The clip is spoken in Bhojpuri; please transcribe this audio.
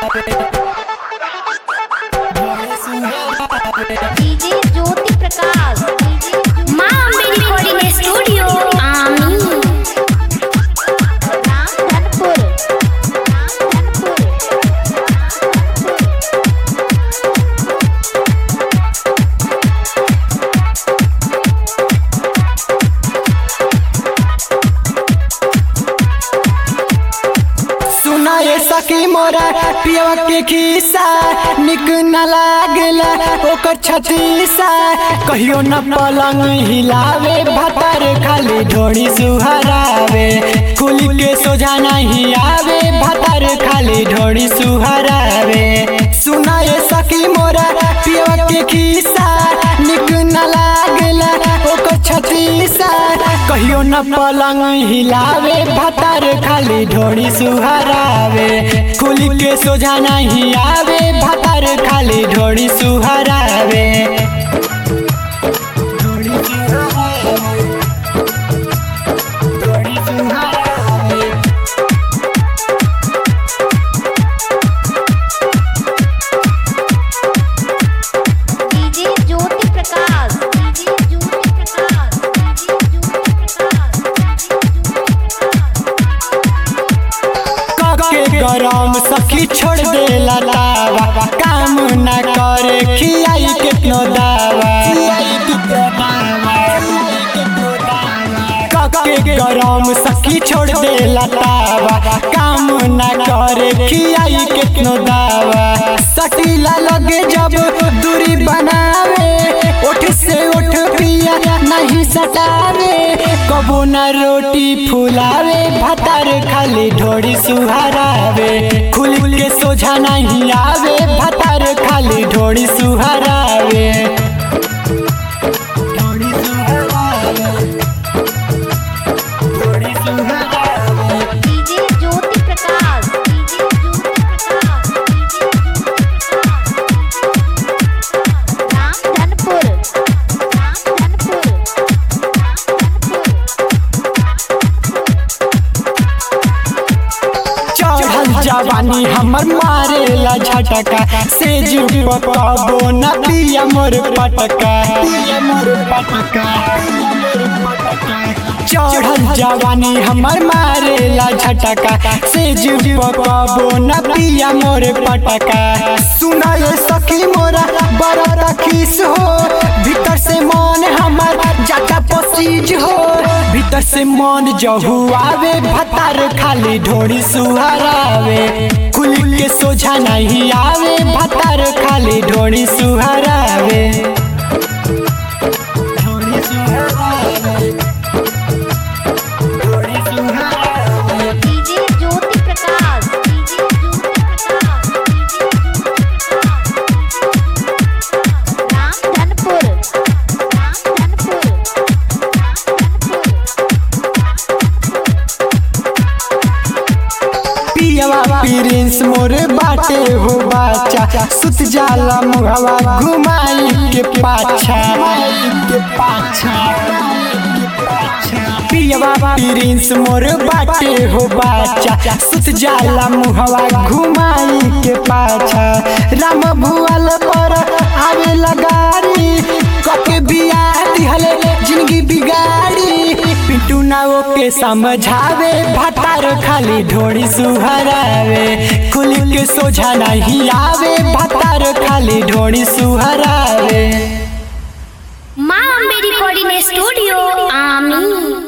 डीजे ज्योति प्रकाश माँ अम्बे रिकॉर्डिंग स्टूडियो आमी रामधनपुर रामधनपुर सुना ये सखी मोरा पियवा के खीसा निक न लागला ओकर छतीसा कहियो न पलंग हिलावे भतर खाली ढोड़ी सुहरावे कुली के सोझा नहीं आवे भतर खाली ढोड़ी सुहरावे सुना ये सखी मोरा पियवा के खीसा निक न लागला ओकर छतीसा कहियो न पलंग हिलावे भतर खाली ढोड़ी सुहरावे कुली के सोझा नहीं आवे भतर खाली ढोड़ी सुहरावे ढोड़ी सुहरावे। ढोड़ी सुहरावे। DJ Jyoti Prakash DJ Jyoti Prakash DJ Jyoti Prakash के गरम सखी छोड़ दे लावा काम न करे खियाई कितनो दावा के गरम सखी छोड़ दे लतावा काम न करे खियाई कितनो दावा सटीला लगे जब दूरी बनावे उठ से उठ पिया नहीं सटावे कबो न रोटी फुलावे भतर खाली ढोड़ी सुहरावे खुल के सोझा नहीं आवे भतर खाली ढोड़ी सुहरावे ढोड़ी सुहरावे ढोड़ी सुहरावे DJ Jyoti Prakash DJ Jyoti Prakash DJ Jyoti Prakash Ramdhanpur Ramdhanpur चढ़ल जवानी हमर मारेला झटका से जुटबो न पिया मोर पटका चढ़ल जवानी हमर मारेला झटका से जुटबो न पिया मोर पटका सुना ये सखी मोरा बड़ा रखीस हो भीतर से मन हमर जाता पसीज हो भीतर से मन जहू आवे भतार खाली ढोड़ी सुहरावे खुल के सोझा नहीं आवे भतार खाली ढोड़ी सुहरावे ढोड़ी सुहरावे ढोड़ी सुहरावे DJ Jyoti Prakash DJ Jyoti Prakash DJ Ramdhanpur Ramdhanpur पियवा प्रिंस मोर बाटे हो बाचा सुत जाला मुहवा घुमाई के पाछा के पाछा पियवा प्रिंस मोर बाटे हो बाचा सुत जाला मुहवा घुमाई के पाछा राम भुवल पर आवे लगारी कके बिया दिहले जिंदगी बिगाड़ी पिंटू ना के समझावे भतार खाली ढोड़ी सुहरावे खुल के सोझा नहीं आवे भतार खाली ढोड़ी सुहरावे माँ अम्बे रिकॉर्डिंग स्टूडियो आमी